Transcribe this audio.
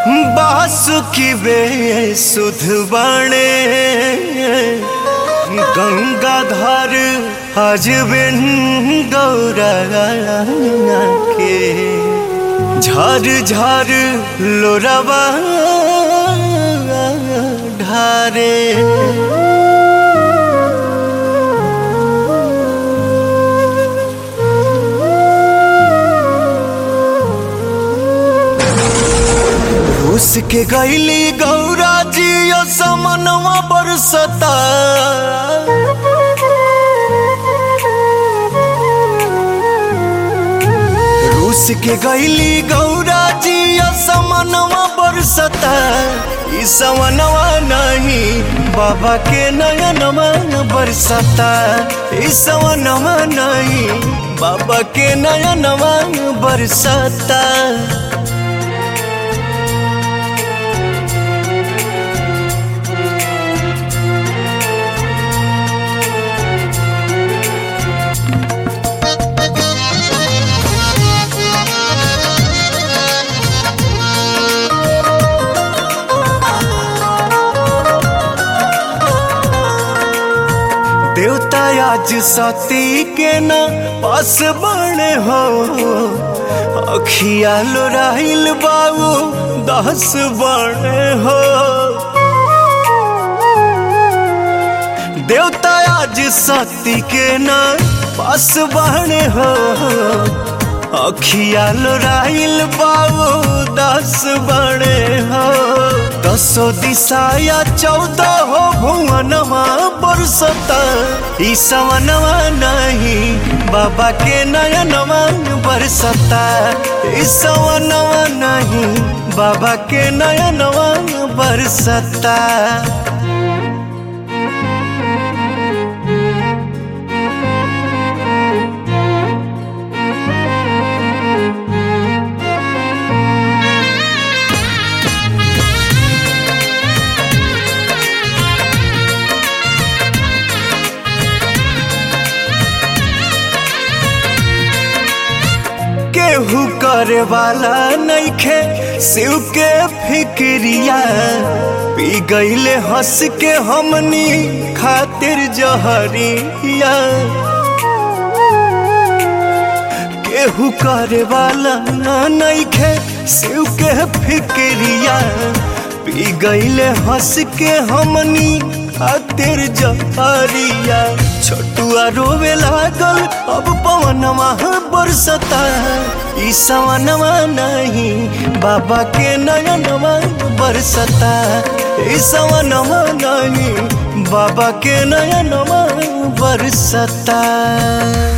बासुकी बे सुध बने गंगाधर हजबिन गौरा के झर झर लोरवा ढारे रूस के गैली गौरा जी समनवा बरसता रूस के गैली गौरा जी समनवा बरसता ई समनवा नहीं बाबा के नयनवा बरसता ई समनवा नहीं बाबा के नयनवा बरसता देवता आज सती के न पास बने हो अखिया लोराइल बाबू दस बने हो देवता आज सती के न पास बने हो अखिया लोराइल बाबू दस बने हो दसो दिशाया चौदह हो भुवनवा बरसता ई सवनवा नहीं बाबा के नयनवा बरसता ई सवनवा नहीं बाबा के नयनवा बरसता केहू करे वाला नइखे शिव के फिक्रिया पी गईले हंस के हमनी खातिर जहरिया केहू करे वाला नइखे शिव के फिक्रिया पी गईले हंस के हमनी खातिर जहरिया छोटुआ रोवे लागल अब पवनवा बरसता ई सवनवा नहीं बाबा के नयनवा बरसता ई सवनवा नहीं बाबा के नयनवा बरसता